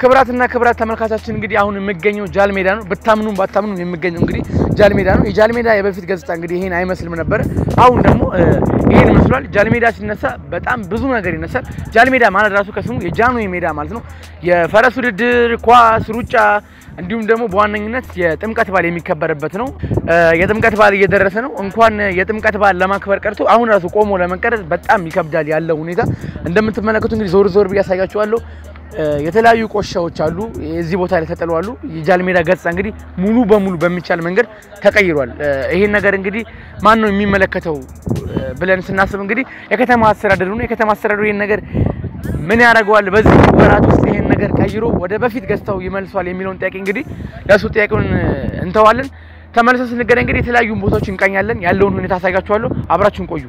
ክብራትና ክብራት ተመልካቻችን እንግዲህ አሁን የሚገኘው ጃል ሜዳ ነው። ብታምኑም ባታምኑም የሚገኘው እንግዲህ ጃል ሜዳ ነው። የጃል ሜዳ የበፊት ገጽታ እንግዲህ ይሄን አይመስልም ነበረ። አሁን ደግሞ ይሄን ይመስሏል። ጃል ሜዳ ሲነሳ በጣም ብዙ ነገር ይነሳል። ጃል ሜዳ ማለት ራሱ ከስሙ የጃንሆይ ሜዳ ማለት ነው። የፈረስ ውድድር፣ ኳስ፣ ሩጫ እንዲሁም ደግሞ በዋነኝነት የጥምቀት በዓል የሚከበርበት ነው። የጥምቀት በዓል እየደረሰ ነው። እንኳን የጥምቀት በዓል ለማክበር ቀርቶ አሁን ራሱ ቆሞ ለመቀረጽ በጣም ይከብዳል ያለው ሁኔታ። እንደምትመለከቱ እንግዲህ ዞር ዞር ብዬ ያሳያችኋለሁ። የተለያዩ ቆሻዎች አሉ እዚህ ቦታ ላይ ተጥለዋሉ። የጃል ሜዳ ገጽታ እንግዲህ ሙሉ በሙሉ በሚቻል መንገድ ተቀይሯል። ይሄን ነገር እንግዲህ ማን ነው የሚመለከተው ብለን ስናስብ እንግዲህ የከተማ አስተዳደሩ ነው። የከተማ አስተዳደሩ ይሄን ነገር ምን ያደርገዋል፣ በዚህ ወራት ውስጥ ይሄን ነገር ቀይሮ ወደ በፊት ገጽታው ይመልሷል የሚለውን ጥያቄ እንግዲህ ለእሱ ጥያቄውን እንተዋለን። ተመልሰን ስንገናኝ እንግዲህ የተለያዩ ቦታዎች እንቃኛለን። ያለውን ሁኔታ አሳያችኋለሁ። አብራችሁን ቆዩ።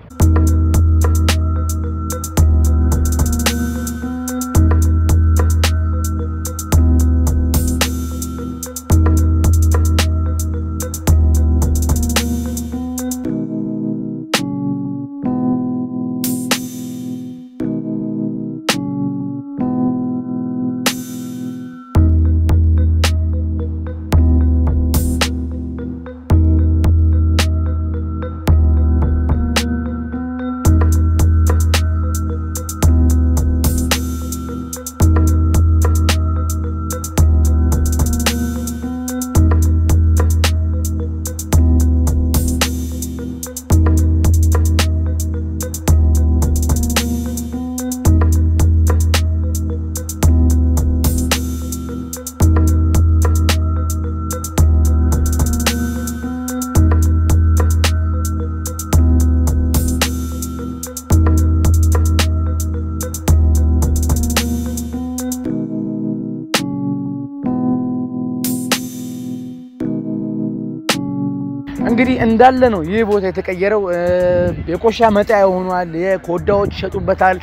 እንግዲህ እንዳለ ነው ይህ ቦታ የተቀየረው። የቆሻ መጣያ ሆኗል። የኮዳዎች ይሸጡበታል፣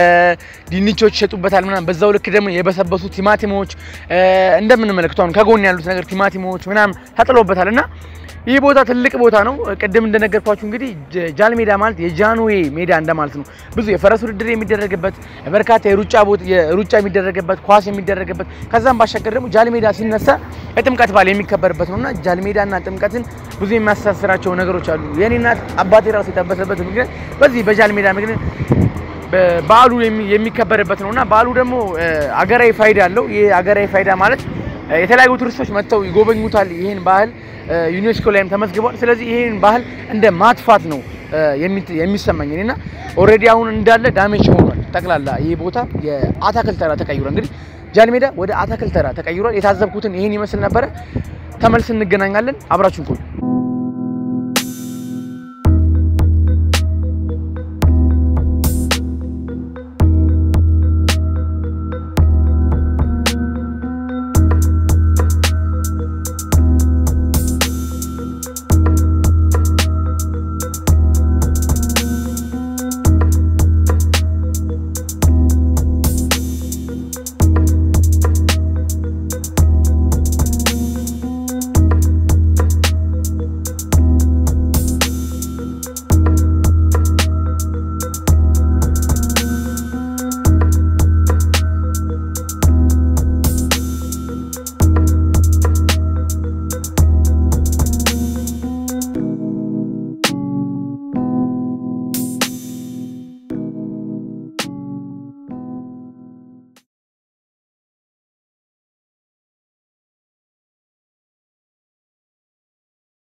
ድንቾች ይሸጡበታል ምናምን። በዛው ልክ ደግሞ የበሰበሱ ቲማቲሞች እንደምንመለከተው አሁን ከጎን ያሉት ነገር ቲማቲሞች ምናምን ተጥሎበታል እና ይህ ቦታ ትልቅ ቦታ ነው። ቅድም እንደነገርኳችሁ እንግዲህ ጃል ሜዳ ማለት የጃንሆይ ሜዳ እንደማለት ነው። ብዙ የፈረስ ውድድር የሚደረግበት በርካታ የሩጫ ቦታ የሩጫ የሚደረግበት ኳስ የሚደረግበት ከዛም ባሻገር ደግሞ ጃል ሜዳ ሲነሳ የጥምቀት በዓል የሚከበርበት ነውና ጃል ሜዳና ጥምቀትን ብዙ የሚያስተሳስራቸው ነገሮች አሉ። የኔ እናት አባቴ ራሱ የጠበሰበት ምክንያት በዚህ በጃል ሜዳ ምክንያት በዓሉ የሚከበርበት ነውና በዓሉ ደግሞ አገራዊ ፋይዳ አለው። ይህ አገራዊ ፋይዳ ማለት የተለያዩ ቱሪስቶች መጥተው ይጎበኙታል። ይህን ባህል ዩኔስኮ ላይም ተመዝግቧል። ስለዚህ ይህን ባህል እንደ ማጥፋት ነው የሚሰማኝ እኔና ኦልሬዲ አሁን እንዳለ ዳሜጅ ሆኗል። ጠቅላላ ይህ ቦታ የአታክልት ተራ ተቀይሯል። እንግዲህ ጃል ሜዳ ወደ አታክልት ተራ ተቀይሯል። የታዘብኩትን ይህን ይመስል ነበረ። ተመልስ እንገናኛለን። አብራችሁን ቆዩ።